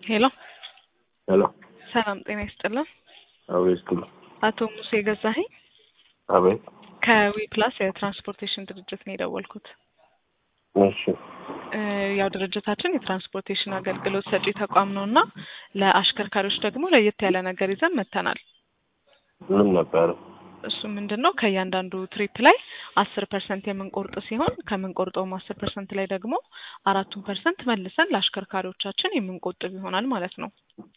ሄሎ ሄሎ ሰላም ጤና ይስጥልን። አቤት ክሉ አቶ ሙሴ ገዛኸኝ አቤት ከዊ ፕላስ የትራንስፖርቴሽን ድርጅት ነው የደወልኩት። እሺ እ ያው ድርጅታችን የትራንስፖርቴሽን አገልግሎት ሰጪ ተቋም ነው እና ለአሽከርካሪዎች ደግሞ ለየት ያለ ነገር ይዘን መጥተናል። ምን ነበር? እሱ ምንድን ነው ከእያንዳንዱ ትሪፕ ላይ አስር ፐርሰንት የምንቆርጥ ሲሆን ከምንቆርጠውም አስር ፐርሰንት ላይ ደግሞ አራቱን ፐርሰንት መልሰን ለአሽከርካሪዎቻችን የምንቆጥብ ይሆናል ማለት ነው።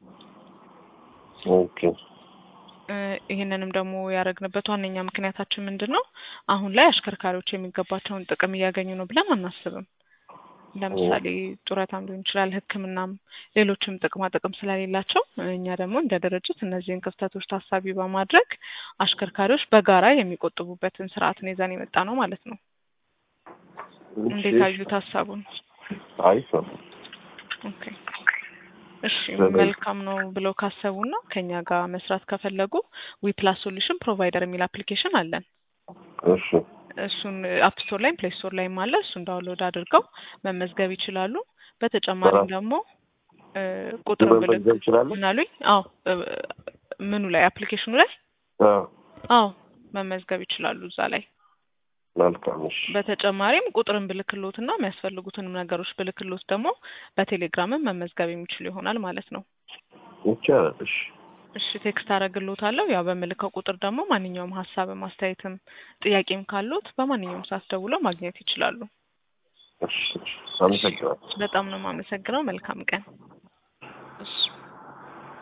ኦኬ እ ይህንንም ደግሞ ያደረግንበት ዋነኛ ምክንያታችን ምንድን ነው? አሁን ላይ አሽከርካሪዎች የሚገባቸውን ጥቅም እያገኙ ነው ብለን አናስብም። ለምሳሌ ጡረታም ሊሆን ይችላል፣ ሕክምናም ሌሎችም ጥቅማ ጥቅም ስለሌላቸው እኛ ደግሞ እንደ ድርጅት እነዚህን ክፍተቶች ታሳቢ በማድረግ አሽከርካሪዎች በጋራ የሚቆጥቡበትን ስርዓትን ይዘን የመጣ ነው ማለት ነው። እንዴት አዩት ሀሳቡን? አሪፍ ነው። ኦኬ እሺ መልካም ነው ብለው ካሰቡና ከኛ ጋር መስራት ከፈለጉ ዊፕላስ ሶሉሽን ፕሮቫይደር የሚል አፕሊኬሽን አለን። እሺ እሱን አፕ ስቶር ላይም ፕሌይ ስቶር ላይም አለ። እሱን ዳውንሎድ አድርገው መመዝገብ ይችላሉ። በተጨማሪም ደግሞ እ ቁጥር ብልክ መመዝገብ እችላለሁ? ምን አሉኝ? አዎ እ ምኑ ላይ አፕሊኬሽኑ ላይ አዎ አዎ መመዝገብ ይችላሉ እዛ ላይ። መልካም። እሺ በተጨማሪም ቁጥርን ብልክሎትና የሚያስፈልጉትንም ነገሮች ብልክሎት ደግሞ በቴሌግራምም መመዝገብ የሚችሉ ይሆናል ማለት ነው። ይቻላል። እሺ እሺ ቴክስት አደርግልዎታለሁ። ያው በምልከው ቁጥር ደግሞ ማንኛውም ሀሳብም አስተያየትም ጥያቄም ካሉት በማንኛውም ሰዓት ደውለው ማግኘት ይችላሉ። እሺ እሺ። አመሰግናለሁ። በጣም ነው የማመሰግነው። መልካም ቀን። እሺ